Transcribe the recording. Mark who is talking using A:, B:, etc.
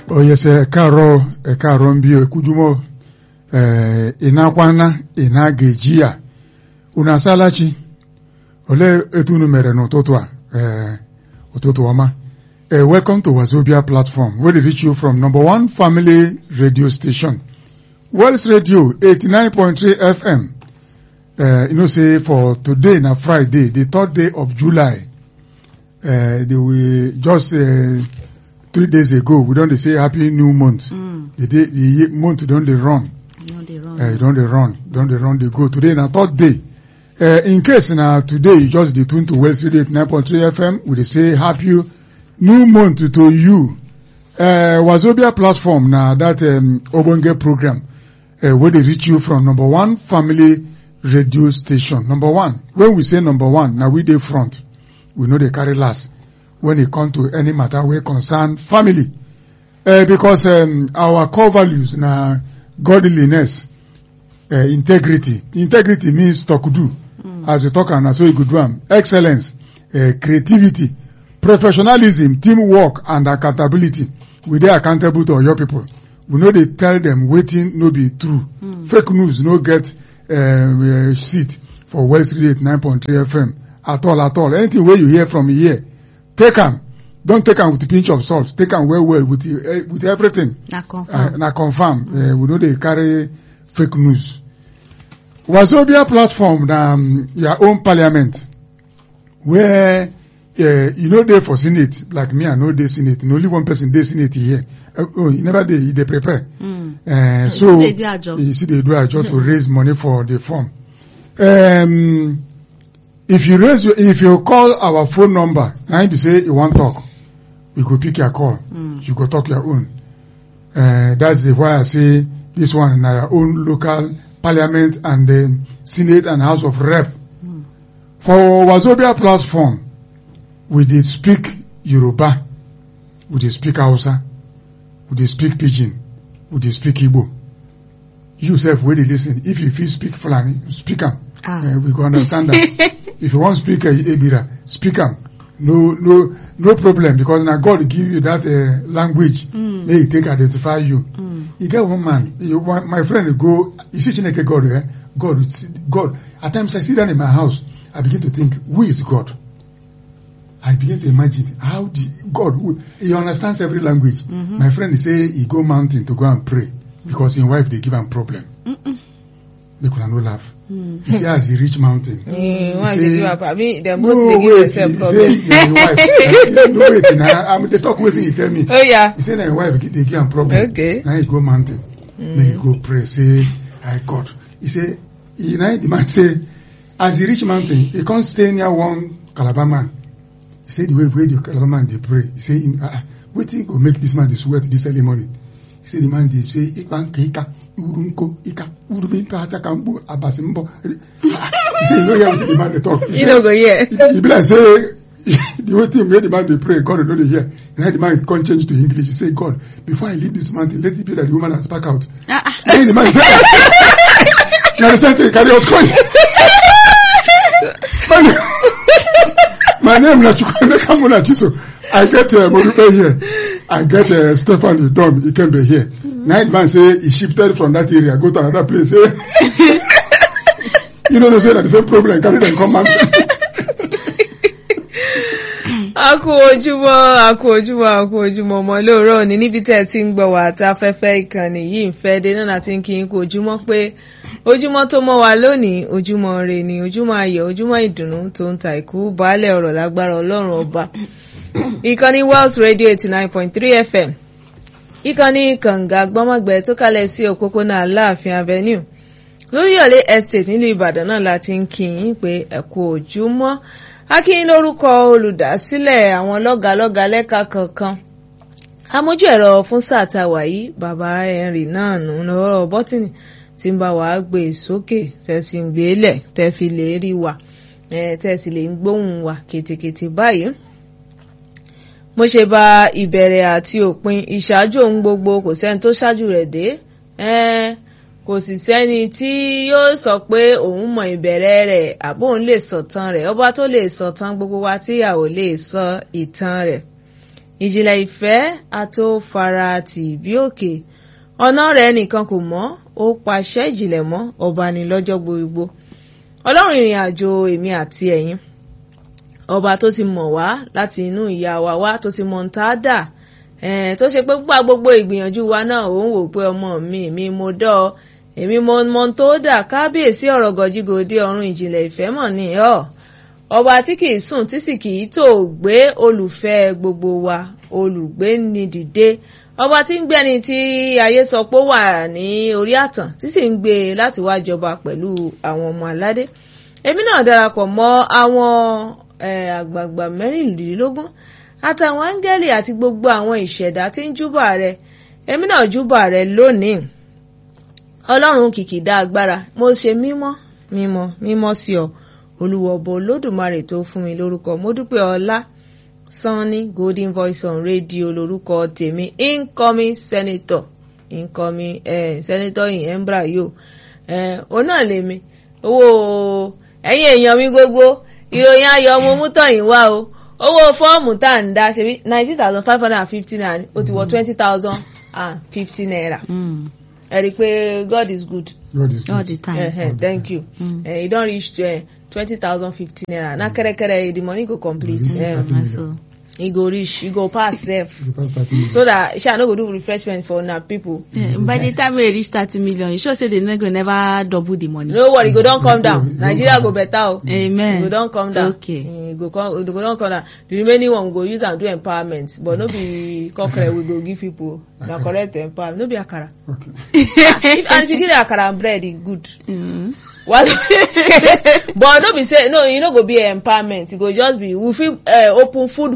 A: oyese ẹ̀kaàrọ̀ ẹ̀kaàrọ̀ ń bí ekujumọ ịnakwana ịna ga-eji ya unu asalachi olee etu unu mere n'ụtụtụ a ee ụtụtụ ọma Uh, welcome to Wazobia platform, where they reach you from number one family radio station, Wells Radio 89.3 FM. Uh, you know, say for today, na Friday, the third day of July, uh, they will just uh, three days ago, we don't say happy new month.
B: Mm.
A: The day, the year- month don't they run,
B: No, they wrong.
A: uh, don't they run, don't they run, they go. Today, na third day. Uh, in case na today you just dey tune to Wells Radio 89.3 FM, we dey say happy new month to you. Uh, Wazobia platform na that um, Obonge program uh, where they reach you from number one family radio station. Number one. When we say number one, now we dey front. We know they carry last when it come to any matter wey concern family. Uh, because um, our core values na godliness, uh, integrity. Integrity means tokudu. As we talk am, na so you go do am. Excellence, uh, creativity, professionalism, teamwork, and accountability. We dey accountable to your people. We no dey tell them wetin no be true. Fake news no get um, uh, seat for West Radio 9.3 FM at all at all. Anything wey you hear from here, take am. Don't take am with a pinch of salt. Take am well well with uh, with everything.
B: Na
A: Uh,
B: confirm.
A: na confirm uh, we no dey carry fake news. Wazobia platform na um, your own parliament where uh, you no dey for senate like me i no dey senate na only one person dey senate here uh, oh you never dey you dey prepare
B: Mm.
A: uh, so
B: dey do ajo.
A: you still dey do ajo to raise money for the form um, if you raise your if you call our phone number na im be say you wan talk we go pick your call
B: Mm.
A: you go talk your own uh, that's the why i say this one na your own local parliament and the senate and house of rep for wazobia platform we dey speak yoruba we dey speak hausa we dey speak pidgin we dey speak igbo you sef wey dey lis ten if you fit speak fulani speak am
B: Ah.
A: uh, we go understand am if you wan speak uh, ebira speak am no no no problem because na god give you that uh, language
B: Mm.
A: make e take identify you
B: Mm.
A: e get one man you, one, my friend go you see chineke god eh god god at times i sit down in my house i begin to think who is god i begin to imagine how the god who, he understands every language
B: Mhm.
A: my friend say he go mountain to go and pray because him wife dey give am problem
B: Mm-mm.
A: make una no laugh
B: Mm.
A: he say as he reach mountain
C: Mm,
A: He
C: why
A: say-
C: dey give up? I mean, dem
A: no
C: both dey give
A: wait
C: themselves
A: he
C: problem.
A: say na him wife no wait na i dey talk wetin he tell me
C: Oh yeah.
A: he say na him wife dey give am problem
C: Okay.
A: na he go mountain make he go pray say i god he say he na the man say as he reach mountain he come stay near one calabar man he say the way wey the calabar man dey pray he say him ah ah, wetin go make this man dey sweat this early morning he say the man dey say ikpa nke ika uru nko ika uru bi mpe asa ka mkpu abasi mbọ Ah, ah, he say he no hear wetin the man dey talk he
C: You
A: say
C: no go hear.
A: e be like say the way thing wey the man dey pray god no dey hear na the man come change to english he say god before i leave this mountain let it be that the woman has back out
B: Ah, ah.
A: then the man say na the same thing carry us come my name my name na chukwuemeka munachiso i get uh, modupe here i get uh, stephen idom ikembe here na the man say he shifted from that area go to another place say you no know say na the same problem carry dem come mountain.
C: a kú ojúmọ́ a kú ojúmọ́ a kú ojúmọ́ ọmọ lóòrọ̀ òní níbi tẹ́ ẹ ti ń gbọ́ wá àti afẹ́fẹ́ ìkànnì yìí ń fẹ́ dé náà láti ń kí n kú ojúmọ́ pé ojúmọ́ tó mọ́ wa lónìí ojúmọ́ rè ni ojúmọ́ ayọ̀ ojúmọ́ ìdùnnú tó ń ta ìkú baálẹ̀ ọ̀rọ̀ lágbára ọlọ́run ọba ìkànnì Wells Radio eighty nine point three FM ìkànnì kànga gbọ́mọ̀gbẹ́ tó kalẹ̀ sí òpópónà aláàfin avenue lóríyọ̀lé estate nílùú ìbàdàn náà láti ń kí yín pé ẹ kú ojúmọ́ akínyín lórúkọ olùdásílẹ̀ àwọn lọ́gàlọ́gà lẹ́ka kọ̀ọ̀kan amójú ẹ̀rọ fún sáà tá a wà yìí bàbá henry náà nù lọ́rọ̀ bọ́tìnì tí ń bá wàá gbé e sókè tẹ́ sì ń gbé e lẹ̀ tẹ́ fi lè rí wa eh, tẹ́ sì lè ń gbóhùn wa kètèkètè báyìí mo ṣe bá ìbẹ̀rẹ̀ àti òpin ìṣáájú ohun gbogbo kò sẹ́ni tó ṣáájú rẹ̀ dé eh, kò sì sẹ́ni tí yóò sọ pé òun mọ ìbẹ̀rẹ̀ rẹ̀ àbó òun lè sọ̀tàn rẹ̀ ọba tó lè sọ̀tàn gbogbo wa tí a ò lè sọ ìtàn rẹ̀ ìjìnlẹ̀ ìfẹ́ àtòfara tì bí òkè ọ̀nà rẹ̀ nìkan kò mọ́ ó pàṣẹ ìjìnlẹ̀ mọ́ ọba ni lọ́jọ́ gbogbo ọlọ́run ìrìn àjò èmi àti ẹ̀yin ọba tó ti mọ̀ wá láti inú ìyá wa wá tó ti mọ̀ ń tá a dà tó ṣe pé gbà gbogbo ìgbìyànjú wa náà òun wò pé ọmọ mi mi mo dọ́ ọ èmi mo mọ tó dà kábíyèsí ọ̀rọ̀ gọ̀jígòdé ọ̀run ìjìnlẹ̀ ìfẹ́ mọ̀ ní ọ́ ọba tí kìí sùn tí sì kìí tó gbé olùfẹ́ gbogbo wa olùgbé ni dìde ọba tí ń gbẹ́ni tí ayé sọ pé ó wà ní orí àtàn tí sì ń gbé e láti wá jọba pẹ̀lú àwọn ọmọ aládé èmi náà darapọ̀ mọ́ àwọn àgbààgbà mẹ́rìnlélógún àtàwọn áńgẹ́lì àti gbogbo àwọn ìṣẹ̀dá tí ń júbà rẹ èmi náà júbà rẹ lónìí ọlọ́run kìkìdá agbára mo ṣe mímọ́ mímọ́ mímọ́ sí ọ olùwọ̀bọ olódùmarè tó fún mi lórúkọ mo dúpẹ́ ọlá sanni golden voice on radio lórúkọ tèmi incoming senator incoming eh, senator in embra yóò eh, òun náà lèmi owó ẹ̀yin èèyàn mi gbogbo ìròyìn ayọ̀ mo mú tọ̀yìn wá o owó fọ́ọ̀mù tá à ń dá ṣe bí nineteen thousand five hundred and fifty naira ó ti wọ twenty thousand and fifty naira. Mm ẹ rí i pé God is good.
A: God is
B: all
A: good.
B: the time.
C: Uh, uh, thank you.
B: Mm.
C: Uh, e don reach uh, twenty thousand fifty naira na kẹrẹkẹrẹ the money go complete.
A: Mm.
C: Um,
B: Na so.
C: e go reach e go pass sef.
A: The past 30 minutes.
C: so that sha no go do refreshment for una people.
B: Eh, by the time we reach thirty million you sure say the no go never double the money.
C: no worry e go don come down
A: Mm.
C: nigeria go better o.
B: Amen.
C: e go don come down.
B: Okay.
C: e go come e go don come down the remaining one we go use am do empowerment but no be cockerel we go give people na correct empowerment no be akara.
A: Okay.
C: if and if you give them akara and bread e good.
B: Mm.
C: what but no be say no e no go be empowerment e go just be we fit uh, open food